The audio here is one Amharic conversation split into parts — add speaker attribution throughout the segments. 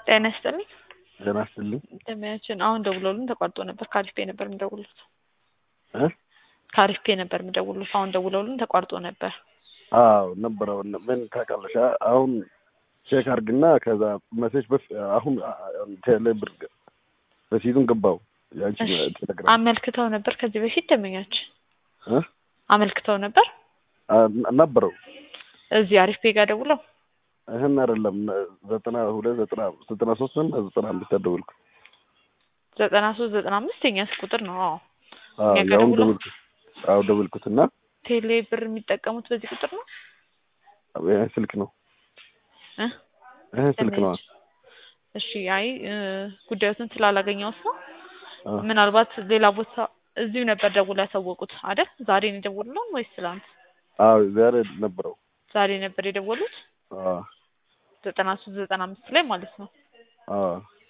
Speaker 1: ጤና ይስጥልኝ።
Speaker 2: ጤና ይስጥልኝ።
Speaker 1: ደሚያችን አሁን ደውለውልን ተቋርጦ ነበር። ከአሪፍ ፔ ነበር የምደውሉት።
Speaker 2: እ
Speaker 1: ከአሪፍ ፔ ነበር የምደውሉት። አሁን ደውለውልን ተቋርጦ ነበር።
Speaker 2: አዎ ነበረው። ምን ታውቃለሽ? አሁን ቼክ አድርግና ከዛ መሴጅ በፍ አሁን ቴሌ ብር በሲቱን ገባው ያንቺ
Speaker 1: እሺ።
Speaker 2: ቴሌግራም
Speaker 1: አመልክተው ነበር ከዚህ በፊት ደንበኛችን
Speaker 2: እ
Speaker 1: አመልክተው ነበር
Speaker 2: አ- ነበረው
Speaker 1: እዚህ አሪፍ ፔ ጋር ደውለው
Speaker 2: ይህን አይደለም ዘጠና ሁለት ዘጠና ዘጠና ሶስት እና ዘጠና አምስት ያደወልኩ
Speaker 1: ዘጠና ሶስት ዘጠና አምስት የኛ ቁጥር ነው። አዎ
Speaker 2: አዎ
Speaker 1: እኛ ጋር
Speaker 2: ያውን
Speaker 1: ደውለው?
Speaker 2: ደወልኩት አዎ ደወልኩትና
Speaker 1: ቴሌ ብር የሚጠቀሙት በዚህ ቁጥር ነው
Speaker 2: ይሄ ስልክ ነው
Speaker 1: እ
Speaker 2: ይሄ ስልክ ነው
Speaker 1: እሺ አይ እ፣ ጉዳዮትን ስላላገኘሁት ነው።
Speaker 2: አዎ
Speaker 1: ምናልባት ሌላ ቦታ እዚሁ ነበር ደውለው ያሳወቁት አይደል? ዛሬ ነው የደወሉልን ወይስ ትላንት?
Speaker 2: አዎ ዛሬ ነበረው
Speaker 1: ዛሬ ነበር የደወሉት
Speaker 2: አዎ
Speaker 1: ዘጠና ሶስት ዘጠና አምስት ላይ ማለት ነው።
Speaker 2: አዎ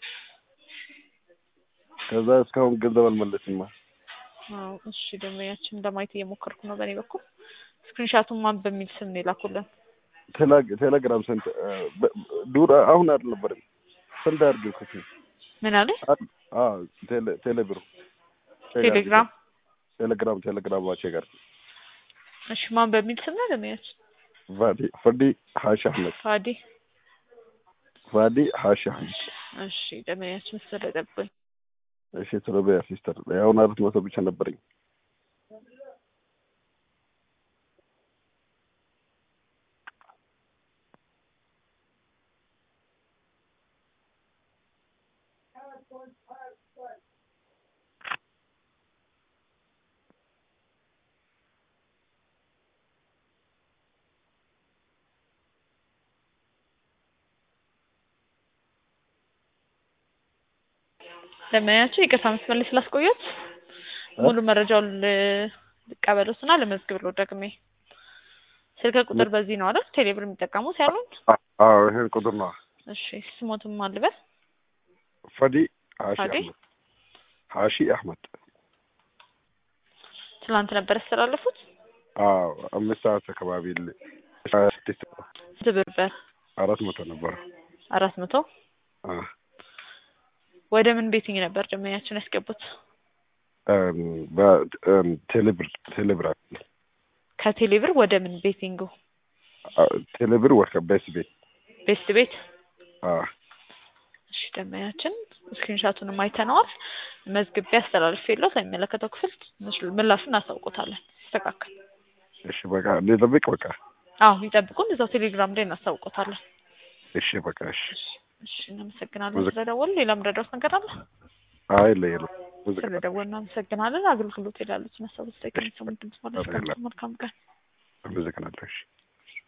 Speaker 2: ከዛ እስካሁን ገንዘብ አልመለስማ
Speaker 1: አዎ እሺ ደንበኛችን ለማየት እየሞከርኩ ነው በእኔ በኩል። ስክሪንሻቱን ማን በሚል ስም ነው የላኩልን?
Speaker 2: ቴሌ- ቴሌግራም ስንት ዱር አሁን አልነበረም ስንት አድርገው
Speaker 1: ምን አለ?
Speaker 2: አዎ ቴሌ ቴሌ ብሩ
Speaker 1: ቴሌግራም
Speaker 2: ቴሌግራም ቴሌግራም ዋቼ ጋር
Speaker 1: እሺ ማን በሚል ስም ነው ደንበኛችን?
Speaker 2: ፋዲ ፋዲ ሀሺ አህመድ
Speaker 1: ፋዲ
Speaker 2: ፋዲ ሀሺ አህመድ
Speaker 1: እሺ ደንበኛችን ስለጠበኝ
Speaker 2: እሺ ስለበያ ሲስተር አሁን አራት መቶ ብቻ ነበረኝ
Speaker 1: ደንበኛችን ይቅርታ መስመር ላይ ስላስቆየት ሙሉ መረጃውን ል- ልቀበሉትና ልመዝግብለው ደግሜ። ስልክ ቁጥር በዚህ ነው አይደል? ቴሌብር የሚጠቀሙት ያሉን?
Speaker 2: አዎ ይሄን ቁጥር ነው
Speaker 1: እሺ ስሞትም አልበል
Speaker 2: ፋዲ ሀሺ
Speaker 1: ፋዲ?
Speaker 2: አህመድ ሀሺ አህመድ
Speaker 1: ትናንት ነበር ያስተላለፉት።
Speaker 2: አዎ አምስት ሰዓት አካባቢ ል- ሀያ ስድስት
Speaker 1: ትብርበር
Speaker 2: አራት መቶ ነበረ
Speaker 1: አራት መቶ
Speaker 2: አዎ
Speaker 1: ወደ ምን ቤትኝ ነበር ደንበኛችን ያስገቡት?
Speaker 2: እም፣ በ- እም፣ ቴሌብር ቴሌብር አለ።
Speaker 1: ከቴሌብር ወደ ምን ቤቲንጉ?
Speaker 2: አዎ፣ ቴሌብር ወደ ቤት ቤት
Speaker 1: ቤስት ቤት።
Speaker 2: አዎ
Speaker 1: እሺ ደንበኛችን ስክሪንሻቱንም አይተነዋል። መዝግቤ አስተላልፍ የለው ለሚመለከተው ክፍል ምስሉ- ምላሹን እናሳውቆታለን። ይስተካከል።
Speaker 2: እሺ በቃ ልጠብቅ በቃ
Speaker 1: አዎ ይጠብቁን፣ እዛው ቴሌግራም ላይ እናሳውቆታለን።
Speaker 2: እሺ በቃ እሺ
Speaker 1: እሺ እናመሰግናለን
Speaker 2: ሙዚቃ-
Speaker 1: ስለደወሉ። ሌላም ረዳት ነገር አለ?
Speaker 2: አይ ለየለም ሙዚቃ
Speaker 1: ስለደወሉ እናመሰግናለን። አገልግሎት ይላሉት ነሰቡ ስጠቅም ሰሙን ድምጽ ማለት
Speaker 2: አመሰግናለሁ።
Speaker 1: መልካም ቀን።
Speaker 2: አመሰግናለሁ እሺ